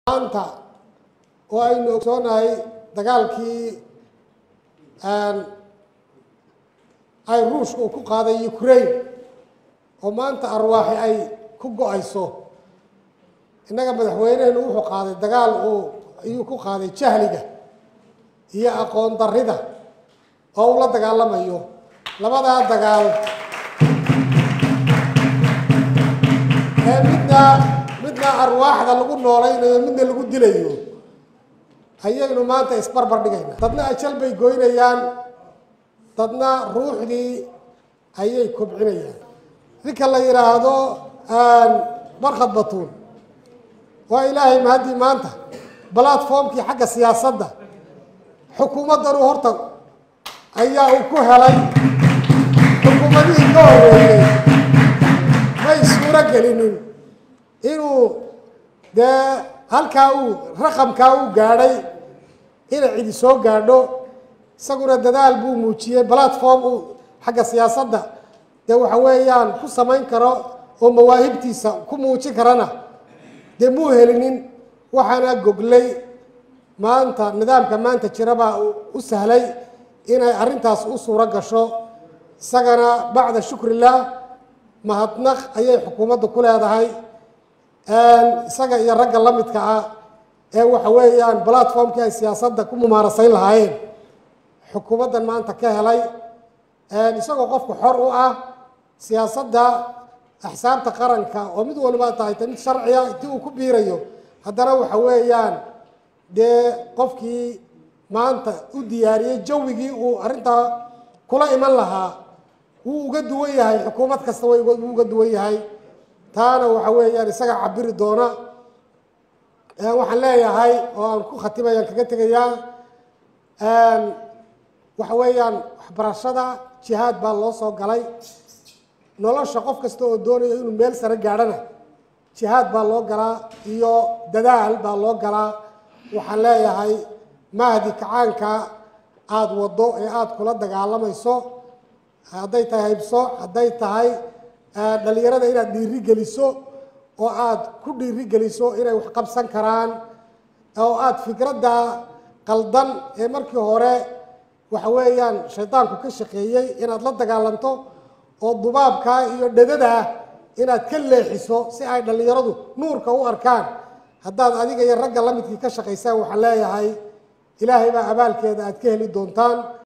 maanta oo aynu ogsoonahay dagaalkii ay ruushka uu ku qaaday ukraine oo maanta arwaaxi ay ku go-ayso innaga madaxweynehenu wuxuu qaaday dagaal uu ayuu ku qaaday jahliga iyo aqoon darrida oo uu la dagaalamayo labadaa dagaal ee midna midna arwaaxda lagu noolaynayo midna lagu dilayo ayaynu maanta isbarbar dhigayna dadna ajal bay goynayaan dadna ruuxdii ayay kobcinayaan ninka la yidhaahdo barkhad batuun waa ilaahay mahaddii maanta platformkii xagga siyaasadda xukuumaddanu horta ayaa uu ku helay xukuumadihii ka horeeyey may suuro gelinin inuu dee halkaa uu raqamkaa uu gaadhay inay cidi soo gaadho isaguna dadaal buu muujiyey platform uu xagga siyaasadda dee waxa weeyaan ku samayn karo oo mawaahibtiisa ku muujin karana dee muu helinin waxaana goglay maanta nidaamka maanta jirabaa u sahlay inay arrintaas u suuro gasho isagana bacda shukrilah mahadnaq ayay xukuumadda ku leedahay isaga iyo ragga la midka ah ee waxa weeyaan platformkii ay siyaasadda ku mumaarasayn lahaayeen xukuumaddan maanta ka helay isagoo qofku xor u ah siyaasadda axsaabta qaranka oo mid waliba tahay ta mid sharciya intii uu ku biirayo haddana waxa weeyaan dee qofkii maanta u diyaariyey jawigii uu arrintaa kula iman lahaa wuu uga duwan yahay xukuumad kasta way wuu uga duwan yahay taana waxa weeyaan isaga cabiri doona waxaan leeyahay oo aan ku khatimayaan kaga tegayaa waxa weeyaan waxbarashada jihaad baa loo soo galay nolosha qof kasta oo doonaya inuu meel sare gaadhana jihaad baa loo galaa iyo dadaal baa loo galaa waxaan leeyahay mahdi kacaanka aada waddo ee aada kula dagaalamayso hadday tahay haybso hadday tahay dhalinyarada inaad dhiiri geliso oo aada ku dhiiri geliso inay wax qabsan karaan oo aada fikradda qaldan ee markii hore waxa weeyaan shaydaanku ka shaqeeyey inaad la dagaalanto oo dubaabkaa iyo dhadadaa inaad ka leexiso si ay dhallinyaradu nuurka u arkaan haddaad adiga iyo ragga la midkii ka shaqaysaan waxaan leeyahay ilaahay baa abaalkeeda aad ka heli doontaan